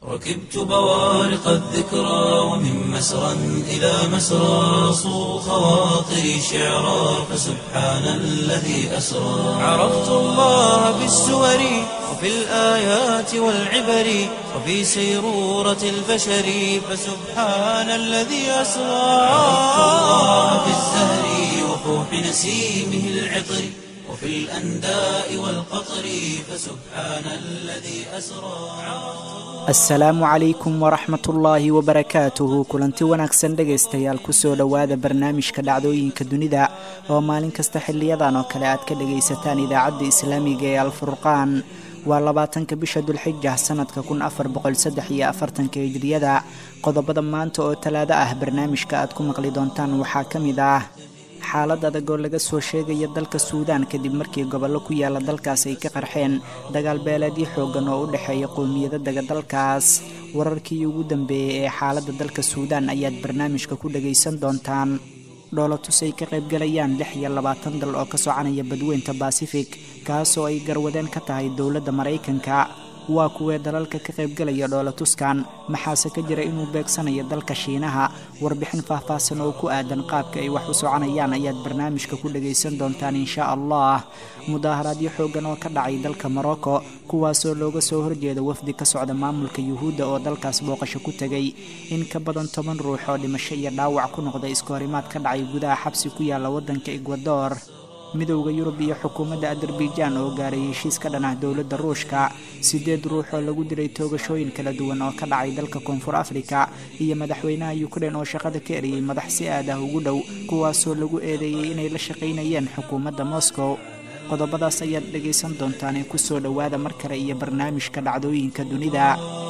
ركبت بوارق الذكرى ومن مسرى إلى مسرى صو خواطري شعرا فسبحان الذي أسرى عرفت الله بالسور وفي الآيات والعبر وفي سيرورة البشر فسبحان الذي أسرى عرفت الله بالزهر وفوح نسيمه العطر وفي الأنداء والقطر فسبحان الذي أسرى asalaamu calaykum waraxmat ullaahi wabarakaatuhu kulanti wanaagsan dhegaystayaal kusoo dhowaada barnaamijka dhacdooyinka dunida oo maalin kasta xiliyadan oo kale aad ka dhagaysataan idaacadda islaamiga ee alfurqaan waa labaatanka bisha dulxija sanadka kun afar boqol saddex iyo afartanka hijriyada qodobada maanta oo talaado ah barnaamijka aad ku maqli doontaan waxaa ka mid ah xaalad adag oo laga soo sheegaya dalka suudaan kadib markii gobollo ku yaala dalkaas ay ka qarxeen dagaal beeleedyo xoogan oo u dhexeeya qowmiyada dega dalkaas wararkii ugu dambeeyey ee xaaladda dalka suudaan ayaad barnaamijka ku dhagaysan doontaan dhoolatus ay ka qaybgalayaan lix iyo labaatan dal oo ka soconaya badweynta basifik kaasoo ay garwadeen ka tahay dowladda maraykanka waa kuwee dalalka ka qaybgalaya dhoolatuskan maxaase ka jira inuu beegsanayo dalka shiinaha warbixin faahfaahsan oo ku aadan qaabka ay wax u soconayaan ayaad barnaamijka ku dhagaysan doontaan inshaa allah mudaaharaadyo xoogan oo ka dhacay dalka morocco kuwaasoo looga soo horjeeda wafdi ka socda maamulka yuhuudda oo dalkaas booqasho ku tegay in ka badan toban ruux oo dhimasho iyo dhaawac ku noqda iskahorimaad ka dhacay gudaha xabsi ku yaala waddanka egwador midowda yurub iyo xukuumadda azerbaijan oo gaaray heshiis ka dhan ah dowladda ruushka siddeed ruux oo lagu dilay toogashooyin kala duwan oo ka dhacay dalka koonfur afrika iyo madaxweynaha ukrein oo shaqada ka eriyey madax si aad ah ugu dhow kuwaasoo lagu eedeeyey inay la shaqaynayeen xukuumadda moscow qodobadaas ayaad dhegaysan doontaan ee kusoo dhowaada mar kale iyo barnaamijka dhacdooyinka dunida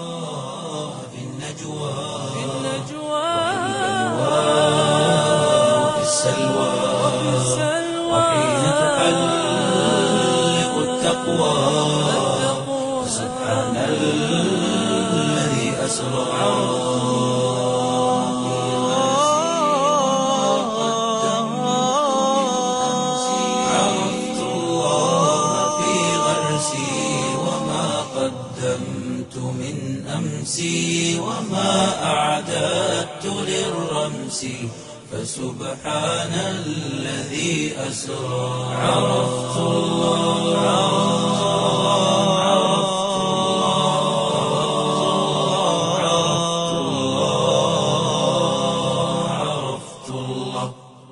وحين تحلق التقوى سبحان الذي أسرى عرفت الله في غرسي وما قدمت من أمسي وما أعددت للرمس فسبحان الذي أسرى عرفت الله عرفت الله عرفت الله عرفت الله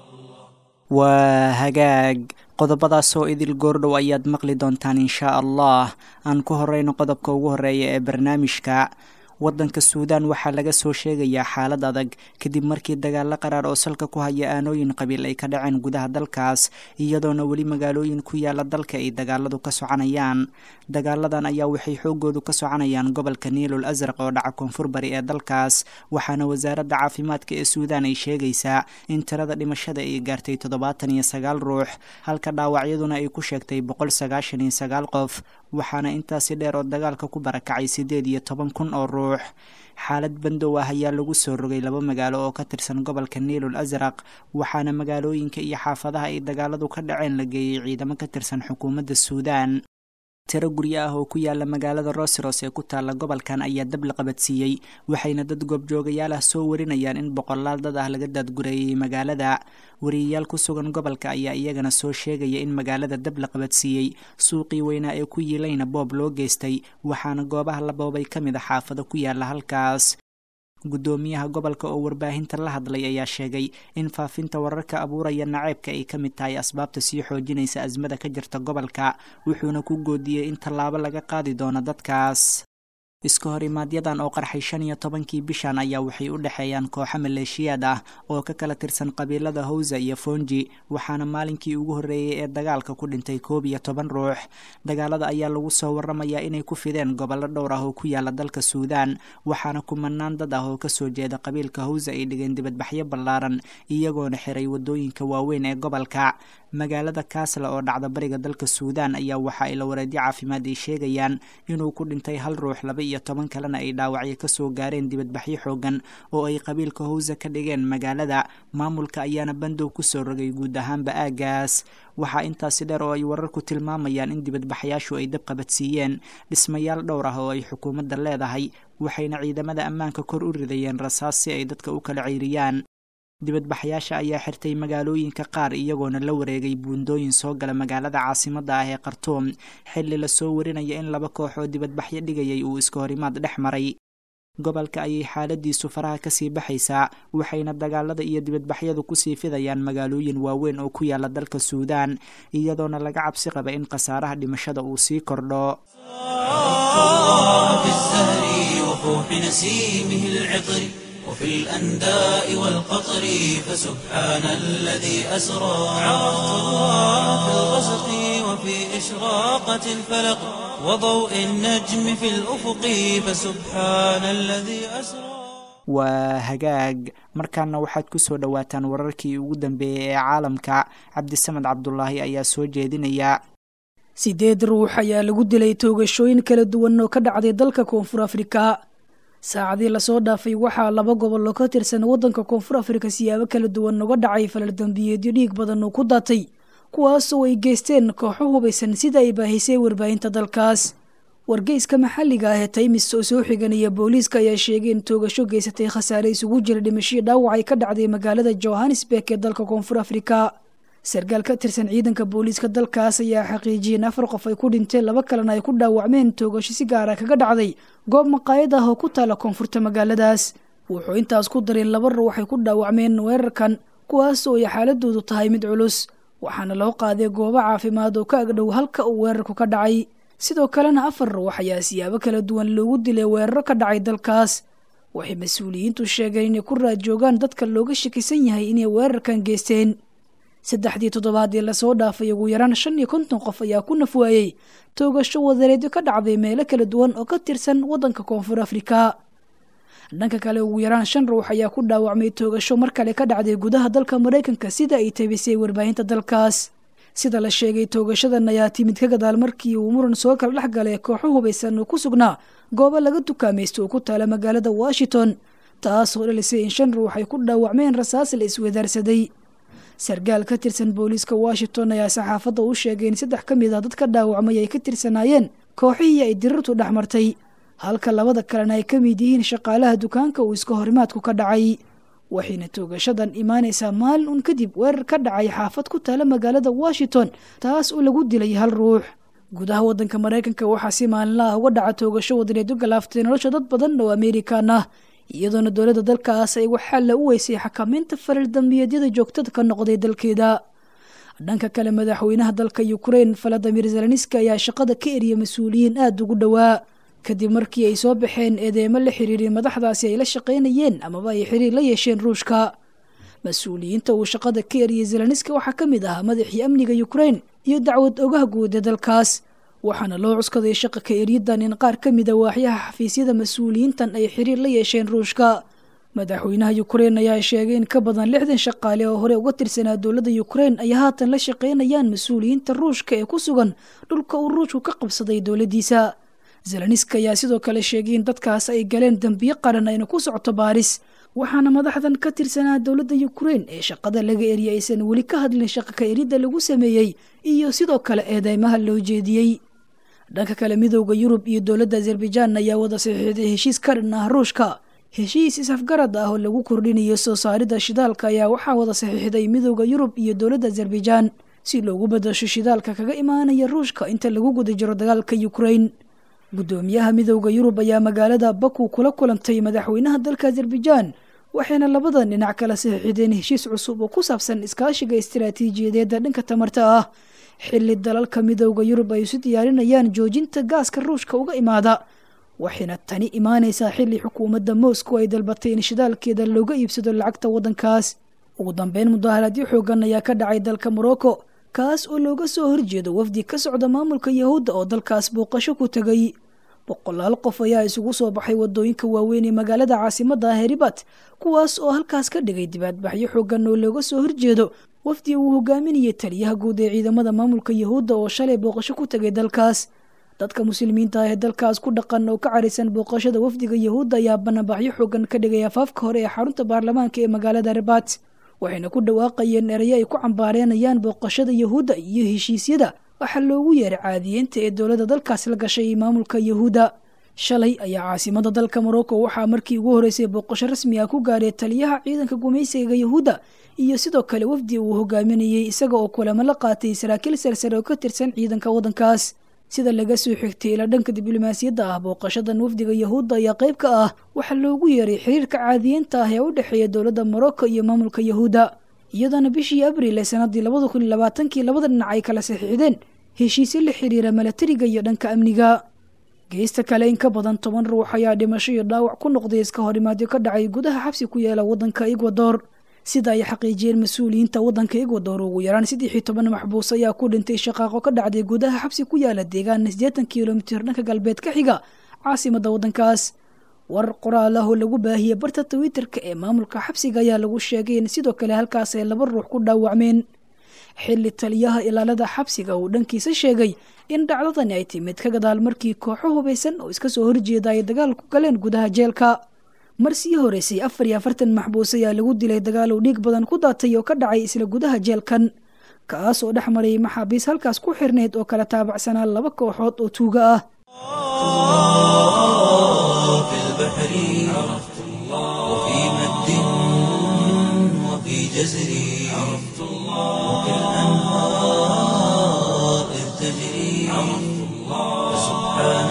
waa hagaag qodobadaasoo idil goordhow ayaad maqli doontaan inshaa allah aan ku horeyno qodobka ugu horeeya ee barnaamijka waddanka suudaan waxaa laga soo sheegayaa xaalad adag kadib markii dagaalo qaraar oo salka ku haya aanooyin qabiil ay ka dhaceen gudaha dalkaas iyadoona weli magaalooyin ku yaala dalka ay dagaaladu ka soconayaan dagaaladan ayaa waxay xoogoodu ka soconayaan gobolka niilul asraq oo dhaca koonfur bari ee dalkaas waxaana wasaaradda caafimaadka ee suudaan ay sheegaysaa in tirada dhimashada ay gaartay toddobaatan iyo sagaal ruux halka dhaawacyaduna ay ku sheegtay boqol sagaashan iyo sagaal qof waxaana intaasi dheer oo dagaalka ku barakacay siddeed iyo toban kun oo ruux xaalad bandow ah ayaa lagu soo rogay laba magaalo oo ka tirsan gobolka niilul asraq waxaana magaalooyinka iyo xaafadaha ay dagaaladu ka dhaceen la geeyey ciidamo ka tirsan xukuumadda suudaan tiro guryo ah oo ku yaala magaalada rosiros ee ku taalla gobolkan ayaa dab la qabadsiiyey waxayna dad goobjoogayaal ah soo warinayaan in boqolaal dad ah laga daadgureeyey magaalada wariyayaal ku sugan gobolka ayaa iyagana soo sheegaya in magaalada dab la qabadsiiyey suuqii weynaa ee ku yiilayna boob loo geystay waxaana goobaha la boobay ka mid a xaafado ku yaala halkaas guddoomiyaha gobolka oo warbaahinta la hadlay ayaa sheegay in faafinta wararka abuuraya naceebka ay ka mid tahay asbaabta sii xoojinaysa asmada ka jirta gobolka wuxuuna ku goodiyey in tallaabo laga qaadi doono dadkaas iska horimaaadyadan oo qarxay shan iyo tobankii bishan ayaa waxay u dhexeeyaan kooxo maleeshiyaad ah oo ka kala tirsan qabiilada hawsa iyo fonji waxaana maalinkii ugu horreeyey ee dagaalka ku dhintay koob iyo toban ruux dagaalada ayaa lagu soo waramayaa inay ku fideen gobollo dhowr ah oo ku yaala dalka suudaan waxaana kumanaan dad ah oo kasoo jeeda qabiilka hawsa ay dhigeen dibadbaxyo ballaaran iyagoona xiray wadooyinka waaweyn ee gobolka magaalada kaasla oo dhacda bariga dalka suudaan ayaa waxa ay la wareedyo caafimaad ay sheegayaan inuu ku dhintay hal ruux laba iyo toban kalena ay dhaawacyo kasoo gaareen dibadbaxyo xoogan oo ay qabiilka hawsa ka dhigeen magaalada maamulka ayaana bandow kusoo rogay guud ahaanba aagaas waxaa intaasi dheer oo ay wararku tilmaamayaan in dibadbaxayaashu ay dab qabadsiiyeen dhismayaal dhowr ah oo ay xukuumadda leedahay waxayna ciidamada ammaanka kor u ridayeen rasaas si ay dadka u kala ceyriyaan dibadbaxyaasha ayaa xirtay magaalooyinka qaar iyagoona la wareegay buundooyin soo gala magaalada caasimadda ah ee khartuum xilli lasoo warinaya in laba koox oo dibadbaxyo dhigayay uu iska horimaad dhex maray gobolka ayay xaaladiisu faraha kasii baxaysaa waxayna dagaalada iyo dibadbaxyadu kusii fidayaan magaalooyin waaweyn oo ku yaala dalka suudaan iyadoona laga cabsi qaba in khasaaraha dhimashada uu sii kordho وفي الأنداء والقطر فسبحان الذي أسرى عرفت الله في الغسق وفي إشراقة الفلق وضوء النجم في الأفق فسبحان الذي أسرى waa hagaag markaana waxaad ku soo dhowaataan wararkii ugu dambeeyey ee caalamka cabdisamed cabdulaahi ayaa soo jeedinaya sideed ruux ayaa lagu dilay toogashooyin kala duwan oo ka dhacday dalka koonfur afrika saacadii lasoo dhaafay waxaa laba gobol oo ka tirsan waddanka koonfur afrika siyaabo kala duwan uga dhacay falal dambiyeedyo dhiig badan oo ku daatay kuwaasoo ay geysteen kooxo hubaysan sida ay baahisay warbaahinta dalkaas wargeyska maxalliga ah ee taymis oo soo xiganaya booliiska ayaa sheegay in toogasho geysatay khasaare isugu jira dhimashii dhaawac ay ka dhacday magaalada johannesburg ee dalka koonfur afrika sarkaal ka tirsan ciidanka booliiska dalkaas ayaa xaqiijiyey in afar qof ay ku dhinteen laba kalena ay ku dhaawacmeen toogasho si gaara kaga dhacday goob maqaayad ah oo ku taala koonfurta magaaladaas wuxuu intaas ku daray laba ruux ay ku dhaawacmeen weerarkan kuwaas oo ay xaaladoodu tahay mid culus waxaana loo qaaday goobo caafimaad oo ka agdhow halka uu weerarku ka dhacay sidoo kalena afar ruux ayaa siyaabo kala duwan loogu dilay weeraro ka dhacay dalkaas waxay mas-uuliyiintu sheegeen inay ku raadjoogaan dadka looga shakisan yahay inay weerarkan geysteen saddexdii toddobaad ee lasoo dhaafay ugu yaraan shan iyo konton qof ayaa ku nafwaayey toogasho wadareedyo ka dhacday meelo kala duwan oo ka tirsan waddanka koonfur afrika dhanka kale ugu yaraan shan ruux ayaa ku dhaawacmay toogasho mar kale ka dhacday gudaha dalka maraykanka sida ay tabisay warbaahinta dalkaas sida la sheegay toogashadan ayaa timid ka gadaal markii uu muran soo kala dhex galay kooxo hubaysan oo ku sugnaa goobo laga dukaamaysto oo ku taala magaalada washington taasoo dhalisay in shan ruux ay ku dhaawacmeen rasaas la iswadaarsaday sarkaal ka tirsan booliiska washington ayaa saxaafadda u sheegay in saddex ka mid ah dadka dhaawacmay ay ka tirsanaayeen kooxihii ay dirirtu dhex martay halka labada kalena ay ka mid yihiin shaqaalaha dukaanka uu iska horimaadku ka dhacay waxayna toogashadan imaanaysaa maalin un kadib weerar ka dhacay xaafad ku taala magaalada washington taas oo lagu dilay hal ruux gudaha waddanka maraykanka waxaa si maalinla ah uga dhaca toogasho wadareedyo galaaftay nolosha dad badan oo amerikan ah iyadoona dowladda dalkaas ay waxaalla u weysay xakamaynta falal dambiyeedyada joogtada ka noqday dalkeeda dhanka kale madaxweynaha dalka ukrein valadimir zelenski ayaa shaqada ka eriyay mas-uuliyiin aada ugu dhowaa kadib markii ay soo baxeen eedeemo la xiriiray madaxdaasi ay la shaqaynayeen amaba ay xiriir la yeesheen ruushka mas-uuliyiinta uu shaqada ka eriyay zelenski waxaa ka mid ahaa madaxii amniga ukrein iyo dacwad ogaha guud ee dalkaas waxaana loo cuskaday shaqa ka eryadan in qaar ka mida waaxyaha xafiisyada mas-uuliyiintan ay xiriir la yeesheen ruushka madaxweynaha ukrein ayaa sheegay in ka badan lixdan shaqaale oo hore uga tirsanaa dowladda ukrein ay haatan la shaqaynayaan mas-uuliyiinta ruushka ee ku sugan dhulka uu ruushku ka qabsaday dowladdiisa zelenski ayaa sidoo kale sheegay in dadkaas ay galeen dembiyo qaran ayna ku socoto baaris waxaana madaxdan ka tirsanaa dowladda ukrein ee shaqada laga eriyay aysan weli ka hadlin shaqa ka eridda lagu sameeyey iyo sidoo kale eedeymaha loo jeediyey dhanka kale midooda yurub iyo dowladda azerbaijaan ayaa wada saxiixday heshiis ka dhan ah ruushka heshiis isafgarad ah oo lagu kordhinayo soo saaridda shidaalka ayaa waxaa wada saxiixday midooda yurub iyo dowladda azerbaijaan si loogu badasho shidaalka kaga imaanaya ruushka inta lagu guda jiro dagaalka ukrein guddoomiyaha midooda yurub ayaa magaalada baku kula kulantay madaxweynaha dalka azerbaijaan waxayna labadan dhinac kala saxiixdeen heshiis cusub oo ku saabsan iskaashiga istiraatiijiyadeedda dhanka tamarta ah xilli dalalka midooda yurub ay isu diyaarinayaan joojinta gaaska ruushka uga imaada waxayna tani imaanaysaa xilli xukuumadda moscow ay dalbatay in shidaalkeeda looga iibsado lacagta waddankaas ugu dambeyn mudaharaadyo xoogan ayaa ka dhacay dalka morocco kaas oo looga soo horjeedo wafdi ka socda maamulka yahuudda oo dalkaas booqasho ku tegay boqolaal qof ayaa isugu soo baxay wadooyinka waaweyn ee magaalada caasimadda ah heribat kuwaas oo halkaas ka dhigay dibaadbaxyo xoogan oo looga soo horjeedo wafdi uu hogaaminayay taliyaha guud ee ciidamada maamulka yahuudda oo shalay booqasho ku tegay dalkaas dadka muslimiinta ah ee dalkaas ku dhaqan oo ka carisan booqashada wafdiga yahuudda ayaa banaanbaxyo xoogan ka dhigay afaafka hore ee xarunta baarlamaanka ee magaalada rebat waxayna ku dhawaaqayeen erayo ay ku cambaareenayaan booqashada yahuudda iyo heshiisyada waxaa loogu yeeray caadiyeynta ee dowladda dalkaas la gashay maamulka yahuudda shalay ayaa caasimada dalka morocco waxaa markii ugu horeysay booqasho rasmi ah ku gaadhay taliyaha ciidanka gumaysiga yahuudda iyo sidoo kale wafdi uu hogaaminayey isaga oo kulamo la qaatay saraakiil sarsare oo ka tirsan ciidanka waddankaas sida laga soo xigtay ilaa dhanka diblomaasiyadda ah booqashadan wafdiga yahuudda ayaa qayb ka ah waxaa loogu yeeray xiriirka caadiyiinta ah ee u dhexeeya dowladda morocco iyo maamulka yahuudda iyadoona bishii abriil ee sanadii labada kun iyo labaatankii labada dhinac ay kala saxiixdeen heshiisyo la xiriira milatariga iyo dhanka amniga geesta kale in ka badan toban ruux ayaa dhimasho iyo dhaawac ku noqday iska horimaadyo ka dhacay gudaha xabsi ku yaala waddanka egwador sida ay xaqiijiyeen mas-uuliyiinta waddanka egwador ugu yaraan saddex iyo toban maxbuus ayaa ku dhintay shaqaaqo ka dhacday gudaha xabsi ku yaala deegaan siddeetan kilomitir dhanka galbeed ka xiga caasimada waddankaas warar qoraal ah oo lagu baahiyey barta twitter-ka ee maamulka xabsiga ayaa lagu sheegay in sidoo kale halkaas ay laba ruux ku dhaawacmeen xilli taliyaha ilaalada xabsiga uu dhankiisa sheegay in dhacdadani ay timid ka gadaal markii kooxo hubaysan oo iska soo horjeeda ay dagaal ku galeen gudaha jeelka mar sii horeysay afar iyo afartan maxbuus ayaa lagu dilay dagaal uu dhiig badan ku daatay oo ka dhacay isla gudaha jeelkan kaas oo dhex marayay maxaabiis halkaas ku xirnayd oo kala taabacsanaa laba kooxood oo tuuga ah في البحر عرفت الله وفي مد وفي جزر عرفت الله وفي الأنهار إذ تجري عرفت الله فسبحان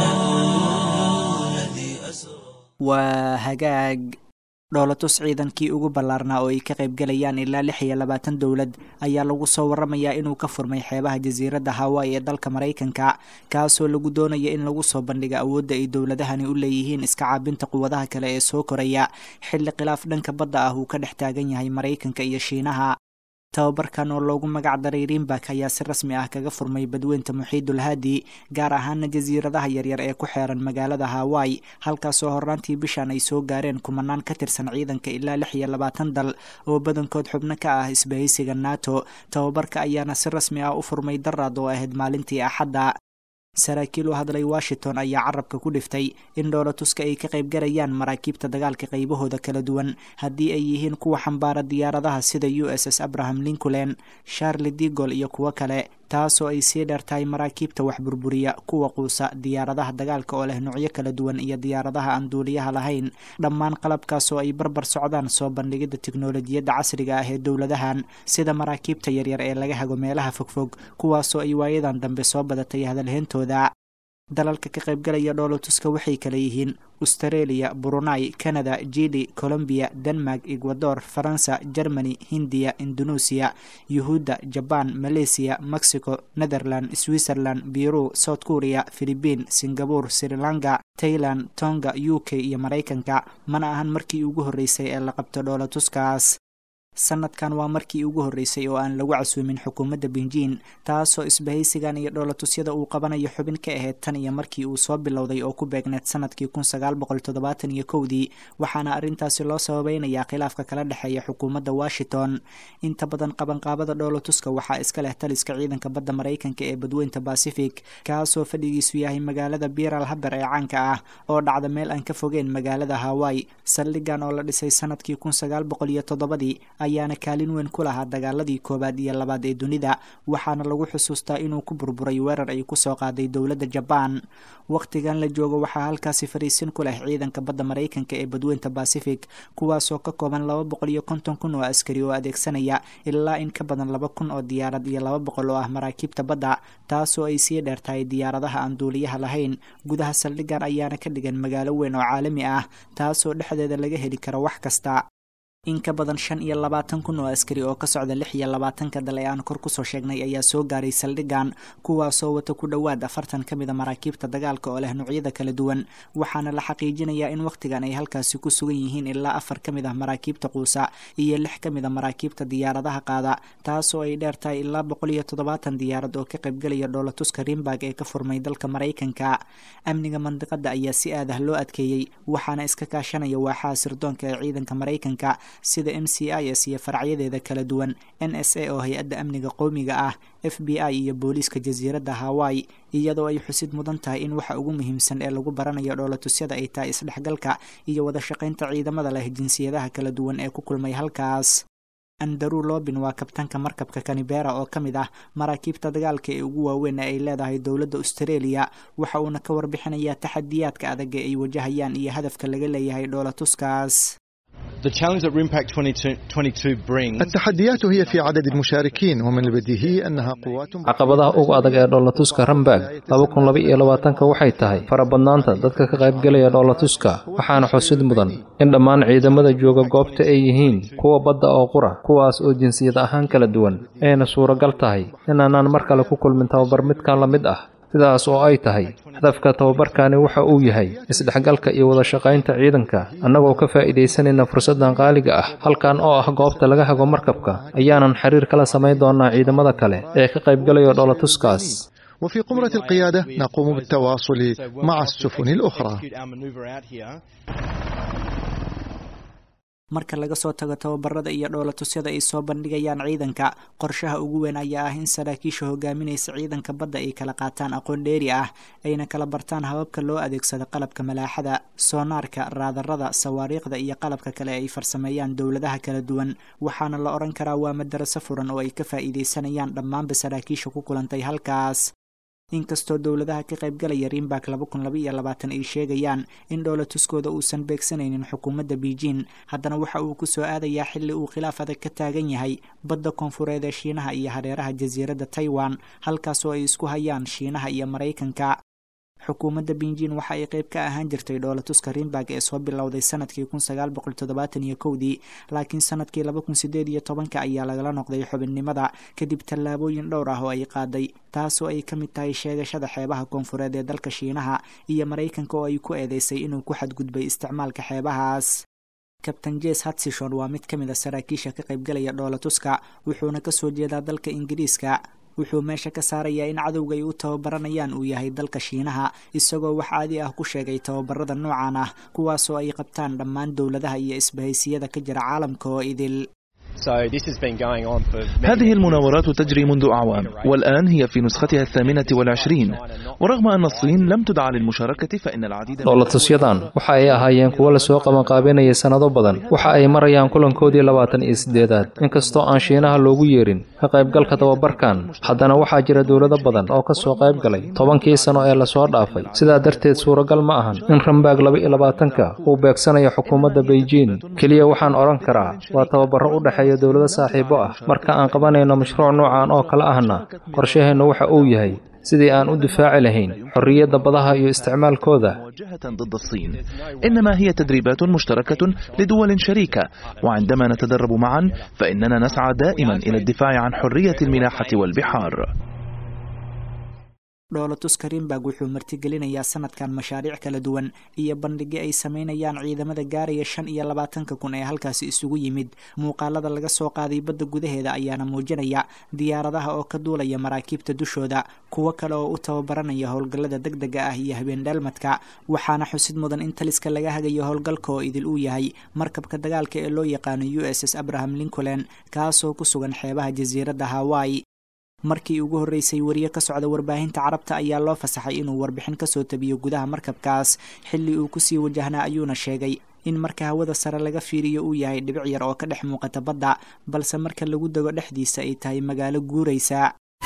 الذي أسرى waa hagaag dhoolatus ciidankii ugu ballaarnaa oo ay ka qaybgalayaan ilaa lix iyo labaatan dowlad ayaa lagu soo waramayaa inuu ka furmay xeebaha jasiiradda hawaii ee dalka maraykanka kaasoo lagu doonaya in lagu soo bandhiga awoodda ay dowladahani u leeyihiin iska caabinta quwadaha kale ee soo koraya xilli khilaaf dhanka badda ah uu ka dhex taagan yahay maraykanka iyo shiinaha tababarkan oo loogu magac daray rimbak ayaa si rasmi ah kaga furmay badweynta muxiidul haadi gaar ahaana jasiiradaha yaryar ee ku xeeran magaalada hawaii halkaasoo horaantii bishan ay soo gaareen kumanaan ka tirsan ciidanka ilaa lix iyo labaatan dal oo badankood xubno ka ah isbahaysiga nato tababarka ayaana si rasmi ah u furmay daraad oo ahayd maalintii axadda saraakiil u hadlay washington ayaa carabka ku dhiftay in dhoolatuska ay ka qaybgalayaan maraakiibta dagaalka qaybahooda kala duwan haddii ay yihiin kuwa xambaara diyaaradaha sida u s s abraham lincoln charli digol iyo kuwo kale taasoo ay sii dheertahay maraakiibta wax burburiya kuwa quusa diyaaradaha dagaalka oo leh noocyo kala duwan iyo diyaaradaha aan duuliyaha lahayn dhammaan qalabkaasoo ay barbar socdaan soo bandhigidda tiknolojiyadda casriga ah ee dowladahan sida maraakiibta yaryar ee laga hago meelaha fogfog kuwaasoo ay waayadan dambe soo badatay hadalheyntooda dalalka ka qaybgalaya dhoolotuska waxay kala yihiin australia brunei canada jili colombiya denmark ecuador faransa germany hindiya indonesia yuhuudda jaban malaysia mexico netherland switzerland biru south korea philibiin singapore sri lanka tailand tonga u k iyo maraykanka mana ahan markii ugu horreysay ee la qabto dhoolatuskaas sanadkan waa markii ugu horreysay oo aan lagu casuumin xukuumadda benjiin taasoo isbahaysigan iyo dhoolatusyada uu qabanayo xubin ka ahayd tan iyo markii uu soo bilowday oo ku beegneed sanadkii kun sagaal boqol toddobaatan iyo kowdii waxaana arrintaasi loo sababeynayaa khilaafka kala dhexeeya xukuumadda washington inta badan qabanqaabada dhoolatuska waxaa iska leh taliska ciidanka badda maraykanka ee badweynta bacific kaasoo fadhigiisu yahay magaalada biral haber ee caanka ah oo dhacda meel aan ka fogeen magaalada hawaii saldhigan oo la dhisay sanadkii kun sagaal boqol iyo toddobadii ayaana kaalin weyn ku lahaa dagaaladii koowaad iyo labaad ee dunida waxaana lagu xusuustaa inuu ku burburay weerar ay kusoo qaaday dowladda jabaan wakhtigan la joogo waxaa halkaasi fariisin ku leh ciidanka badda maraykanka ee badweynta bacific kuwaasoo ka kooban laba boqol iyo konton kun oo askari oo adeegsanaya ilaa in ka badan laba kun oo diyaarad iyo laba boqol oo ah maraakiibta badda taasoo ay sii dheertahay diyaaradaha aan duuliyaha lahayn gudaha saldhigan ayaana ka dhigan magaalo weyn oo caalami ah taasoo dhexdeeda laga heli karo wax kasta in ka badan shan iyo labaatan kun oo askari oo ka socda lix iyo labaatanka dal ee aan kor kusoo sheegnay ayaa soo gaaray saldhigan kuwaasoo wata ku dhowaad afartan ka mida maraakiibta dagaalka oo leh noocyada kala duwan waxaana la xaqiijinayaa in wakhtigan ay halkaasi ku sugan yihiin ilaa afar ka mid ah maraakiibta quusa iyo lix ka mid a maraakiibta diyaaradaha qaada taasoo ay dheer tahay ilaa boqol iyo toddobaatan diyaarad oo ka qaybgelaya dhoolatuska rimburg ee ka furmay dalka maraykanka amniga mandiqada ayaa si aadah loo adkeeyey waxaana iska kaashanaya waaxaha sirdoonka ee ciidanka maraykanka sida m c i s iyo faracyadeeda kala duwan n s a oo hay-adda amniga qowmiga ah f b i iyo booliiska jasiiradda hawaii iyadoo ay xusid mudan tahay in waxa ugu muhiimsan ee lagu baranayo dhoolatusyada ay tahay isdhexgalka iyo wada shaqaynta ciidamada leh jinsiyadaha kala duwan ee ku kulmay halkaas andaru lobin waa kabtanka markabka kanibera oo ka mid ah maraakiibta dagaalka ee ugu waaweyn ee ay leedahay dowladda australia waxa uuna ka warbixinayaa taxadiyaadka adag ee ay wajahayaan iyo hadafka laga leeyahay dhoolatuskaas التحديات هي في عدد المشاركين ومن البديهي أنها قوات caqabadaha ugu adag ee dhoolatuska rambag laba kun laba iyo labaatanka waxay tahay farabadnaanta dadka ka qaybgelaya dhoolatuska waxaana xusid mudan in dhammaan ciidamada jooga goobta ay yihiin kuwa badda oo qura kuwaas oo jinsiyad ahaan kala duwan ayna suuragal tahay inaanaan mar kale ku kulmin tababar midkan la mid ah sidaas oo ay tahay hadafka tababarkani waxa uu yahay isdhexgalka iyo wada shaqaynta ciidanka annagoo ka faa'iidaysanayna fursaddan qaaliga ah halkan oo ah goobta laga hago markabka ayaanan xiriir kala samayn doonaa ciidamada kale ee ka qaybgalaya dhoolatuskaas وفي قمرة القيادة نقوم بالتواصل مع السفن الأخرى marka laga soo tago tababarada iyo dhoolatusyada ay soo bandhigayaan ciidanka qorshaha ugu weyn ayaa ah in saraakiisha hogaaminaysa ciidanka badda ay kala qaataan aqoon dheeri ah ayna kala bartaan hababka loo adeegsado qalabka malaaxada soonaarka raadarada sawaariikhda iyo qalabka kale ay farsameeyaan dowladaha kala duwan waxaana la odhan karaa waa madaraso furan oo ay ka faa'iidaysanayaan dhammaanba saraakiisha ku kulantay halkaas inkastoo dowladaha ka qaybgalaya rimbak laba kun laba iyo labaatan ay sheegayaan in dhoolatuskooda uusan beegsanaynin xukuumadda beijing haddana waxa uu ku soo aadayaa xilli uu khilaaf adag ka taagan yahay badda koonfureed ee shiinaha iyo hareeraha jasiiradda taiwan halkaasoo ay isku hayaan shiinaha iyo maraykanka xukuumadda beijing waxa ay qayb ka ahaan jirtay dhoolatuska rimbag ee soo bilowday sanadkii kun sagaal boqol toddobaatan iyo kowdii laakiin sanadkii laba kun sideed iyo tobanka ayaa lagala noqday xubinnimada kadib tallaabooyin dhowr ah oo ay qaaday taasoo ay ka mid tahay sheegashada xeebaha koonfureed ee dalka shiinaha iyo maraykanka oo ay ku eedeysay inuu ku xadgudbay isticmaalka xeebahaas kabtain jes hatsishon waa mid ka mid a saraakiisha ka qaybgalaya dhoolatuska wuxuuna kasoo jeedaa dalka ingiriiska wuxuu meesha ka saarayaa in cadowga ay u tababaranayaan uu yahay dalka shiinaha isagoo wax caadi ah ku sheegay tababarada noocan ah kuwaasoo ay qabtaan dhammaan dowladaha iyo isbahaysiyada ka jira caalamka oo idil هذه المناورات تجري منذ أعوام والآن هي في نسختها الثامنة والعشرين ورغم أن الصين لم تدع للمشاركة فإن العديد dhoolatusyadan waxa ay ahaayeen kuwo lasoo qabanqaabinayay sannado badan waxa ay marayaan kulankoodii labaatan iyo siddeedaad inkastoo aan shiinaha loogu yeerin ka qaybgalka tababarkan haddana waxaa jira dowlado badan oo ka soo qayb galay tobankii sano ee lasoo dhaafay sidaa darteed suuragal ma ahan in rambaag laba iyo labaatanka uu beegsanayo xukuumadda beijing keliya waxaan odhan karaa waa tababaro u dhexeeya dowlado saaxiibo ah marka aan qabanayno mashruuc noocan oo kale ahna qorshaheennu waxa uu yahay sidii aan u difaaci lahayn xorriyadda badaha iyo isticmaalkooda موجهة ضد الصين إنما هي تدريبات مشتركة لدول شريكة وعندما نتدرب معا فإننا نسعى دائما إلى الدفاع عن حرية الملاحة والبحار dhoolatuska rimbag wuxuu martigelinayaa sanadkan mashaariic kala duwan iyo bandhigyo ay sameynayaan ciidamada gaaraya shan iyo labaatanka kun ee halkaasi isugu yimid muuqaalada laga soo qaaday badda gudaheeda ayaana muujinaya diyaaradaha oo ka duulaya maraakiibta dushooda kuwo kale oo u tababaranaya howlgallada deg dega ah iyo habeen dheelmadka waxaana xusid mudan in taliska laga hagayo howlgalka oo idil uu yahay markabka dagaalka ee loo yaqaano u s s abraham lincoln kaasoo ku sugan xeebaha jasiiradda hawaii markii ugu horreysay wariye ka socda warbaahinta carabta ayaa loo fasaxay inuu warbixin kasoo tabiyo gudaha markabkaas xilli uu kusii wajahnaa ayuuna sheegay in marka hawada sare laga fiiriyo uu yahay dhibic yar oo ka dhex muuqata badda balse marka lagu dego dhexdiisa ay tahay magaalo guuraysa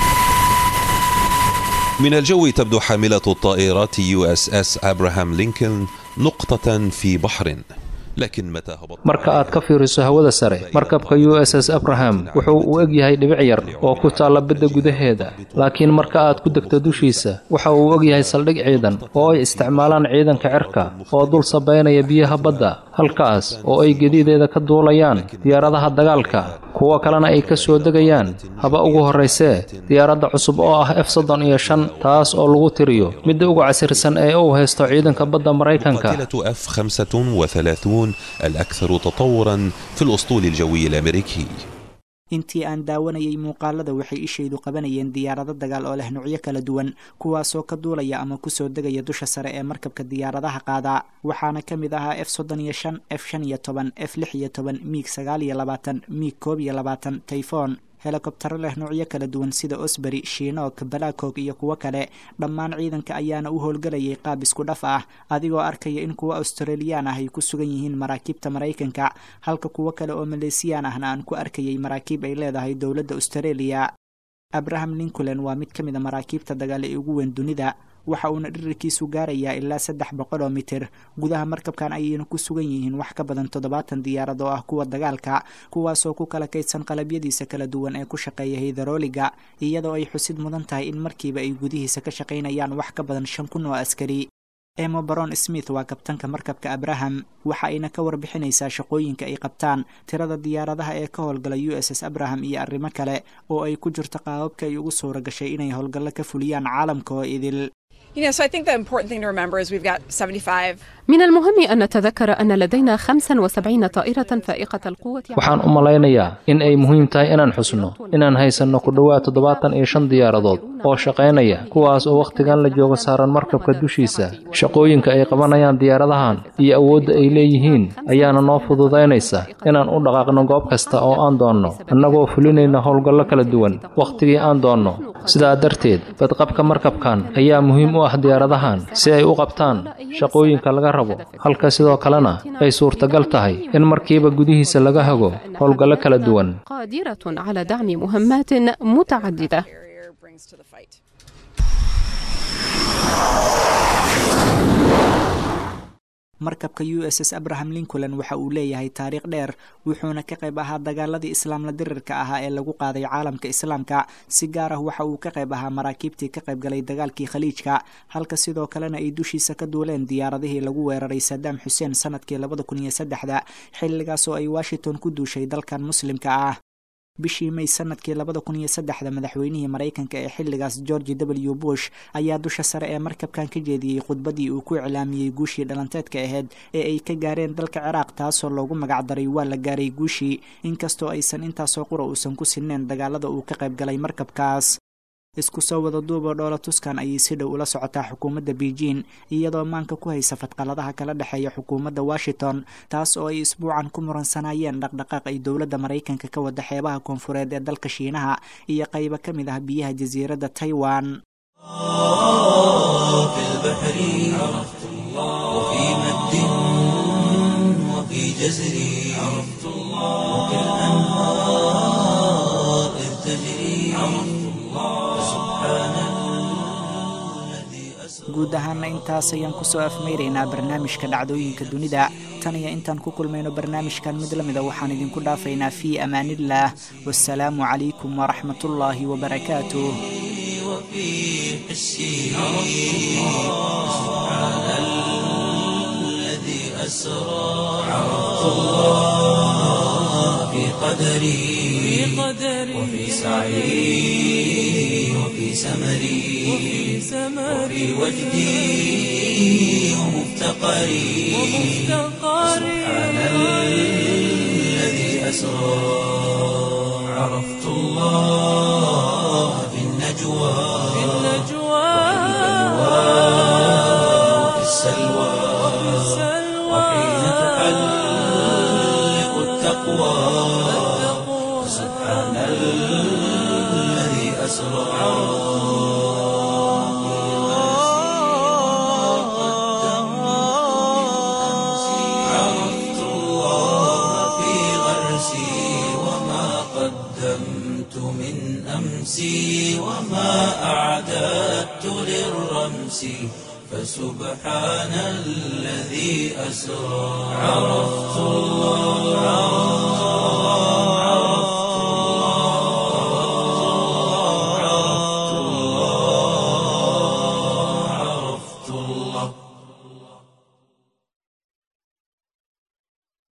من الجو تبدو حاملة الطائرات يو اس اس ابراهام لينكولن نقطة في بحر لكن متى هبط marka aad ka fiiriso hawada sare markabka u s s abraham wuxuu u eg yahay dhibic yar oo ku taalla badda gudaheeda laakiin marka aad ku degto dushiisa waxa uu og yahay saldhig ciidan oo ay isticmaalaan ciidanka cirka oo dul sabaynaya biyaha badda halkaas oo ay gedideeda ka duulayaan diyaaradaha dagaalka kuwo kalena ay ka soo degayaan haba ugu horraysee diyaaradda cusub oo ah f soddon iyo shan taas oo lagu tiriyo midda ugu casirsan ee uu haysto ciidanka badda maraykanka قاتلة اف 35 الأكثر تطورا في الأسطول الجوي الأمريكي intii aan daawanayay muuqaalada waxay ishaydu qabanayeen diyaarado dagaal oo leh nuucyo kala duwan kuwaasoo ka duulaya ama kusoo degaya dusha sare ee markabka diyaaradaha qaada waxaana ka mid ahaa f soddon iyo shan f shan iyo toban f lix iyo toban miig sagaal iyo labaatan miig koob iyo labaatan tayfon helikobtaro leh noocyo kala duwan sida osberi shiinook balakog iyo kuwo kale dhammaan ciidanka ayaana u howlgelayay qaab isku dhaf ah adigoo arkaya in kuwo australiyaan ah ay ku sugan yihiin maraakiibta maraykanka halka kuwo kale oo maleesiyaan ahna aan ku arkayay maraakiib ay leedahay dowladda australia abraham lincoln waa mid ka mid a maraakiibta dagaal ee ugu weyn dunida waxa uuna dhirirkiisu gaarayaa ilaa saddex boqol oo mitir gudaha markabkan ayayna ku sugan yihiin wax ka badan toddobaatan diyaarad oo ah kuwa dagaalka kuwaasoo ku kala kaydsan qalabyadiisa kala duwan ee ku shaqeeya haydarooliga iyadoo ay xusid mudan tahay in markiiba ay gudihiisa ka shaqaynayaan wax ka badan shan kun oo askari emo baron smith waa kabtanka markabka abraham waxa ayna ka warbixinaysaa shaqooyinka ay qabtaan tirada diyaaradaha ee ka howlgala u s s abraham iyo arrimo kale oo ay ku jirto qaababka ay ugu suura gashay inay howlgallo ka fuliyaan caalamka oo idil من المهم أن نتذكر أن لدينا 75 طائرة فائقة القوة waxaan u malaynayaa in ay muhiim tahay inaan xusno inaan haysanno ku dhowaad toddobaatan iyo shan diyaaradood oo shaqaynaya kuwaas oo wakhtigan la joogo saaran markabka dushiisa shaqooyinka ay qabanayaan diyaaradahan iyo awoodda ay leeyihiin ayaana noo fududaynaysa inaan u dhaqaaqno goob kasta oo aan doonno annagoo fulinayna howlgallo kala duwan wakhtigii aan doonno sidaa darteed badqabka markabkan ayaa muhiim u ah diyaaradahan si ay u qabtaan shaqooyinka laga rabo halka sidoo kalena ay suurtagal tahay in markiiba gudihiisa laga hago howlgallo kala duwan قادرة على دعم مهمات متعددة markabka u s s abraham lincoln waxa uu leeyahay taariikh dheer wuxuuna ka qayb ahaa dagaaladii islaamla dirirka ahaa ee lagu qaaday caalamka islaamka si gaar ah waxa uu ka qayb ahaa maraakiibtii ka qayb galay dagaalkii khaliijka halka sidoo kalena ay dushiisa ka duuleen diyaaradihii lagu weeraray sadaam xuseen sanadkii labada kun iyo saddexda xilligaas oo ay washington ku duushay dalkan muslimka ah bishii may sanadkii labada kun iyo saddexda madaxweynihii maraykanka ee xilligaas george w bush ayaa dusha sare ee markabkan ka jeediyey khudbadii uu ku iclaamiyey guushii dhalanteedka ahayd ee ay ka gaareen dalka ciraaq taasoo loogu magacdaray waa la gaaray guushii inkastoo aysan intaasoo qura uusan ku sineen dagaalada uu ka qayb galay markabkaas isku soo wada duuboo dhoola tuskan ayay si dhow ula socotaa xukuumadda beijing iyadoo maanka ku haysa fadqaladaha kala dhexeeya xukuumadda washington taas oo ay isbuucan ku muransanayeen dhaqdhaqaaq ay dowladda maraykanka ka wada xeebaha koonfureed ee dalka shiinaha iyo qaybo ka mid ah biyaha jasiiradda taiwan في البحر عرفت الله وفي مد وفي جزر عرفت الله وفي الأنهار إذ تجري عرفت الله سبحان الذي أسرى guud ahaana intaas ayaan kusoo afmeyraynaa barnaamijka dhacdooyinka dunida tan iyo intaan ku kulmayno barnaamijkan mid lamida waxaan idinku dhaafaynaa fii amaaniillah wasalaamu calaykum waraxmatullaahi wabarakaatuh وفي حسي سبحان الذي أسرى عرفت الله في قدري وفي سعي وفي سمري وفي وجدي ومفتقري سبحان الذي أسرى عرفت الله في النجوى وفي السلوى وحين تحلق التقوى سبحان الذي أسرى عرفت الله في غرسي وما قدمت من أمسي وما أعددت للرمس فسبحان الذي أسرى عرفت الله